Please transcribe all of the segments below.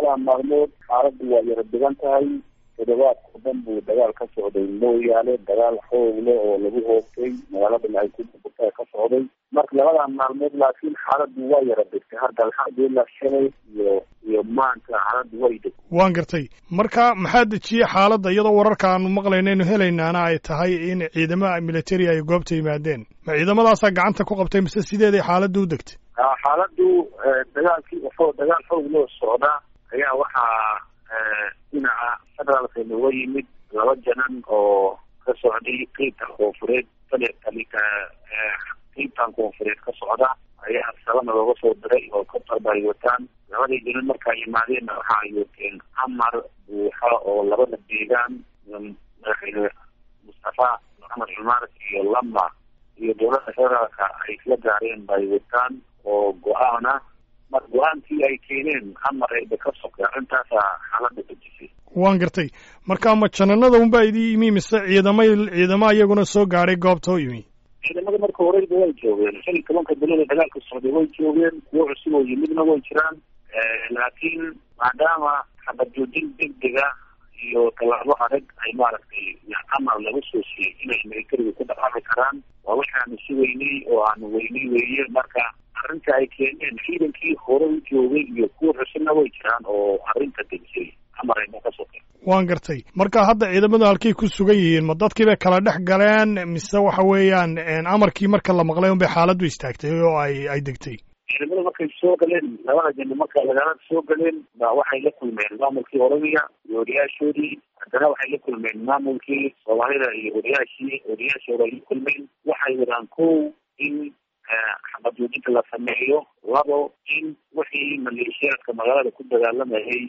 labadan maalmood xaaladdu waa yara degan tahay toddobaadkao dhan buu dagaal ka socday mooyaale dagaal xoog leh oo lagu hoogtay magaaladana ay ku burburta ka socday marka labadan maalmood laakiin xaaladdu waa yara degtay hadda alxamdulilah shalay iyo iyo maanta xaaladdu way degtay waan gartay marka maxaa dejiyey xaaladda iyadoo wararka aanu maqlaynaynu helaynaana ay tahay in ciidamada military ay goobta yimaadeen ma ciidamadaasaa gacanta ku qabtay mise sideeday xaaladdu u degtay xaaladdu dagaalkii waxoo dagaal xoog loo socda ayaa waxaa dhinaca federaalka nooga yimid laba janan oo ka socday qeybtan koonfureed talika qeybtan koonfureed ka socda ayaa salana looga soo diray oo katarba ay wataan labadii janan markaa yimaadeenna waxa ay wateen amar buuxa oo labada deegaan madaxweyne mustafa maxamed cumar iyo lama iyo dowladda federaalka ay isla gaareen bay wataan oo go-aana mar go-aankii ay keeneen amar ayba ka sokay arrintaasa xaaladda dejisay waan gartay marka ma jananada unbaa idii yimi mise ciidama ciidama iyaguna soo gaadhay goobta u yimi ciidamada marka horeyba way joogeen shan iyo tobanka bilood ee dagaalka socday way joogeen kuwo cusub oo yimidna way jiraan laakiin maadaama xabad joojin degdega iyo tallaabo adag ay maaragtay amar lagu soo siiyey inay militariga ku dhaqaaqi karaan waa waxaanu sugeynay oo aanu weynay weeye marka arrinta ay keeneen ciidankii hore u joogay iyo kuwa cusubna way jiraan oo arrinta dejiyey amar ayba ka sokay waan gartay marka hadda ciidamadu halkay ku sugan yihiin ma dadkii bay kala dhex galeen mise waxa weeyaan amarkii marka la maqlay un bay xaaladdu istaagtay oo ay ay degtay ciidamada markay soo galeen labada jano marka magaalada soo galeen ba waxay la kulmeen maamulkii oromia iyo odayaashoodii haddana waxay la kulmeen maamulkii soomaalida iyo odayaashii odayaashii hore ay la kulmeen waxay wadaan kow in xabad joojinta la sameeyo labo in wixii maleeshiyaadka magaalada ku dagaalamayay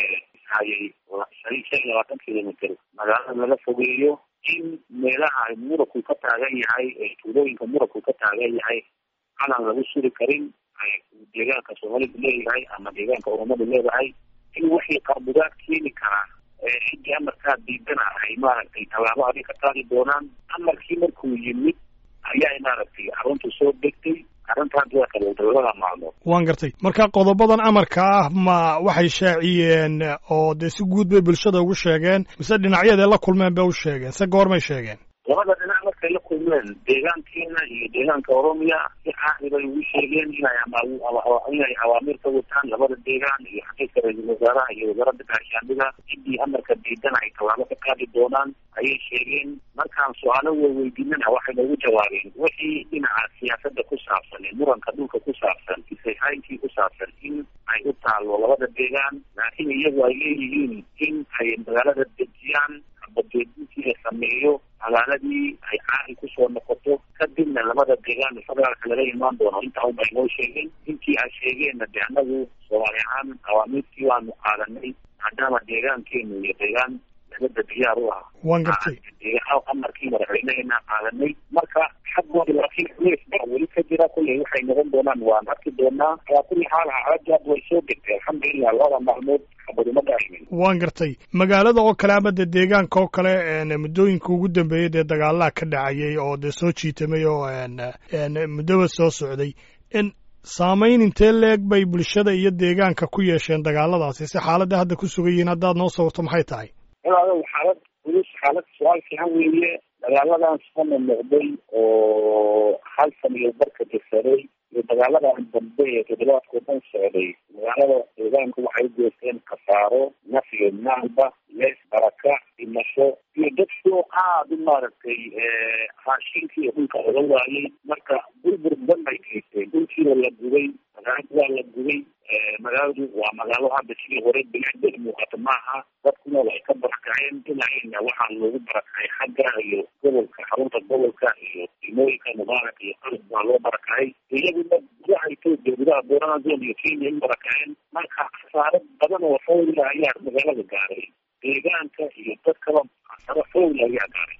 hayay shan shan iyo labaatan kilomitr magaalada laga fogeeyo in meelaha ay muranku ka taagan yahay ee tuulooyinka muranku ka taagan yahay calan lagu suri karin ay deegaanka soomaalidu leeyahay ama deegaanka oromadu leedahay in wixii qarbudaad keeni karaa ciddii amarkaa diidana ay maaragtay tallaabo adig ka qaadi doonaan amarkii markuu yimid ayaa maaragtay arrintu soo degtay arrinta hadda waa kala labada maalmood waan gartay marka qodobadan amarka ah ma waxay shaaciyeen oo dee si guud bay bulshada ugu sheegeen mise dhinacyadee la kulmeen bay u sheegeen se goormay sheegeen labada dhinac markay la kulmeen deegaankiina iyo deegaanka oromia si caadi bay ugu sheegeen inay inay awaamiir ka wataan labada deegaan iyo xafiiska ra-iisul wasaaraha iyo wasaaradda gaashaandhida ciddii amarka diidana ay tallaabo ka qaadi doonaan ayay sheegeen markaan su-aalo weydiinana waxay noogu jawaabeen wixii dhinaca siyaasadda ku saabsan ee muranka dhulka ku saabsan isayhaynkii ku saabsan in ay u taalo labada deegaan laakiin iyagu ay leeyihiin in ay magaalada dejiyaan badeedintii la sameeyo magaaladii ay caadi kusoo noqoto kadibna labada deegaan federaalka laga imaan doono intaa unbay noo sheegeen intii ay sheegeenna de annagu soomaali ahaan awaamiirtii waanu qaadanay maadaama deegaankeenu iyo deegaan nabadda diyaar u ah waan gartay amarkii madaxweyneheena qaadanay marka xaggooda laakiin culeys baa weli ka jira kulley waxay noqon doonaan waan arki doonaa alaa kulli xaal xaaladdu hadda way soo degtay alxamdulilah labada maalmood xabaduma dhaahimin waan gartay magaalada oo kale ama dee deegaanka oo kale muddooyinka ugu dambeeyey dee dagaalaha ka dhacayay oo dee soo jiitamay oo muddoba soo socday saamayn intee leeg bay bulshada iyo deegaanka ku yeesheen dagaaladaasi si xaaladda hadda ku sugan yihiin haddaad noo sawirto maxay tahay walaalow xaalad culus xaalad su-aal fiican weeye dagaaladan soo noqday oo hal san iyo barka jirsaday iyo dagaaladan dambe ee toddobaadkao dhan socday magaalada deegaanku waxay u geysteen khasaaro naf iyo maalba lees baraka dhimasho iyo dadkoo aada u maaragtay raashinkii iyo dhulka oga waayay marka burbur badan bay geysteen dhulkiiba la gubay magaaladu waa la gubay magaaladu waa magaalo hadda sidii hore bilicdad muuqato maaha dadkuna ay ka barakaceen dhinacina waxaa loogu barakacay xagga iyo gobolka xarunta gobolka iyo dimooyinka mubaarak iyo qalab baa loo barakacay iyaguna gudaha etoobiya gudaha boorana zone iyo kenya u barakaceen marka khasaaro badan oo xowla ayaa magaalada gaaray deegaanka iyo dadkaba khasaaro xowla ayaa gaaray